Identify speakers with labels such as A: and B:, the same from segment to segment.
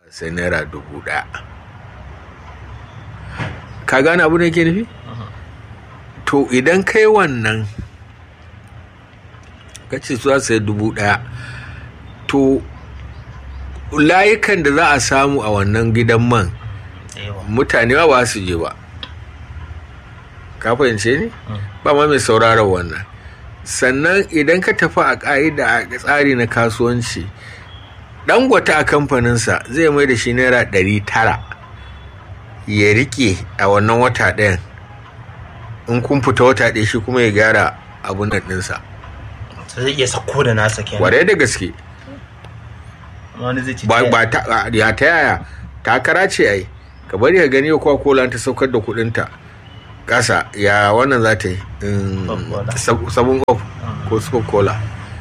A: sai naira dubu ɗaya ka gane abu da yake nufi to idan kai wannan ka ce su za su yi dubu ɗaya to layukan da za a samu a wannan gidan man mutane ba su je ba ka fahimce ni ba ma mai sauraron wannan sannan idan ka tafi a ƙa'ida a tsari na kasuwanci dangwata a kamfaninsa zai mai da shi naira ɗari tara ya rike a wannan wata ɗayan in kun fita wata ɗaya shi kuma ya gyara abun nan ɗinsa
B: zai iya sako da nasa kenan
A: kwarai da gaske
B: wani zai ci
A: ba ta ya ta yaya takara ce ai ka bari ka gani ko kola ta saukar da kuɗinta ƙasa ya wannan za ta yi sabon of ko super cola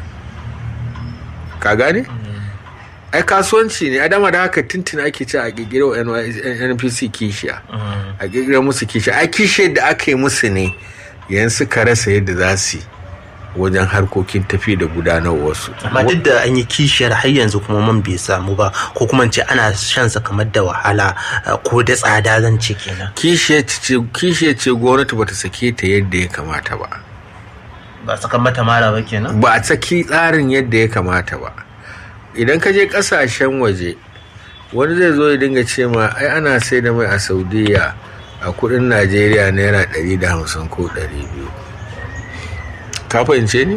A: ka gane ai kasuwanci ne adama da haka tuntun ake ce a kirkiro npc kishiya a kirkiro musu kishiya a kishiyar da aka yi musu ne yan suka rasa yadda za su wajen harkokin tafi da gudanar wasu
B: amma duk da an yi kishiyar har yanzu kuma man bai samu ba ko kuma ce ana shansa kamar da wahala ko da tsada zan ce kenan
A: kishiyar ce gwamnati bata sake ta yadda ya kamata ba
B: ba saka mata mara ba kenan
A: ba a saki tsarin yadda ya kamata ba idan ka je kasashen waje wani zai zo ya dinga ce ma ai ana sai da mai a saudiya a kudin najeriya naira 150 ko 200 ka fahimce ni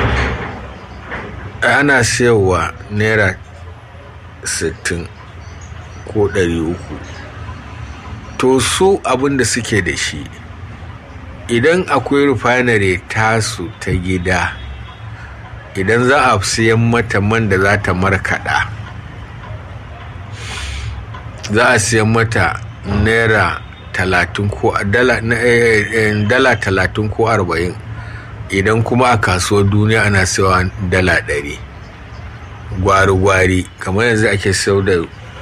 A: ana sayarwa naira 60 ko 300 to su abin da suke da shi idan akwai refinery tasu ta gida idan za a siyan mata man da za ta markaɗa za a siyan mata naira talatin ko dala talatin ko arba'in idan kuma a kasuwar duniya ana sayawa dala ɗari gwari-gwari kamar yanzu ake sayar da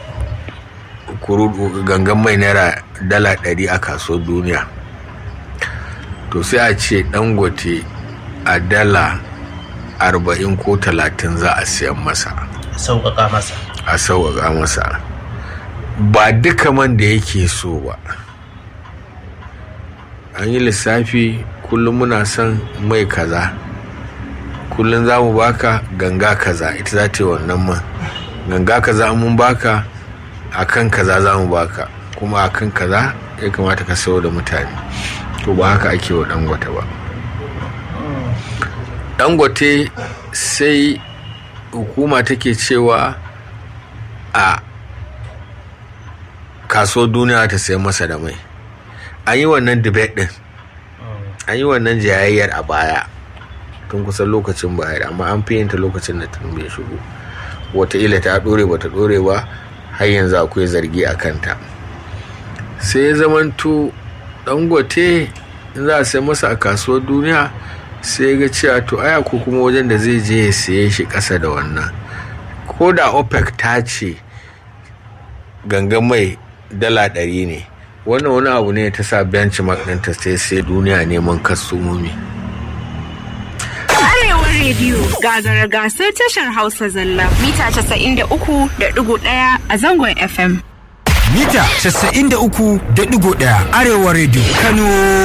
A: gangan mai naira dala ɗari a kasuwar duniya to sai a ce dangote a dala arba'in ko talatin za a siyan masa
B: sauƙaƙa masa
A: a sauƙaƙa masa ba duka man da yake so ba an yi lissafi kullum muna son mai kaza kullum za mu baka ganga kaza ita za ta yi wannan man ganga kaza mun baka a kan kaza za mu baka kuma a kan kaza ya kamata ka sayo da mutane to ba haka ake wa dangote ba dangote sai hukuma take cewa a kaso duniya ta sayi masa da mai an yi wannan debate din an yi wannan jayayyar a baya tun kusan lokacin baya amma an fi yinta lokacin da tun bai shigo wataƙila ta ɗore ba ta ɗore ba har yanzu akwai zargi a kanta sai ya zamanto dangote in za a sai masa a kasuwar duniya sai ga cewa to aya ko kuma wajen da zai je ya saye shi ƙasa da wannan ko da opec ta ce gangan mai dala ɗari ne wannan wani abu ne ta sa benchmark ɗinta sai sai duniya neman kastomomi
C: Arewa rediyo gagara gasar tashar Hausa zalla mita 93.1 a zangon FM.
D: Mita 93.1 Arewa rediyo Kano.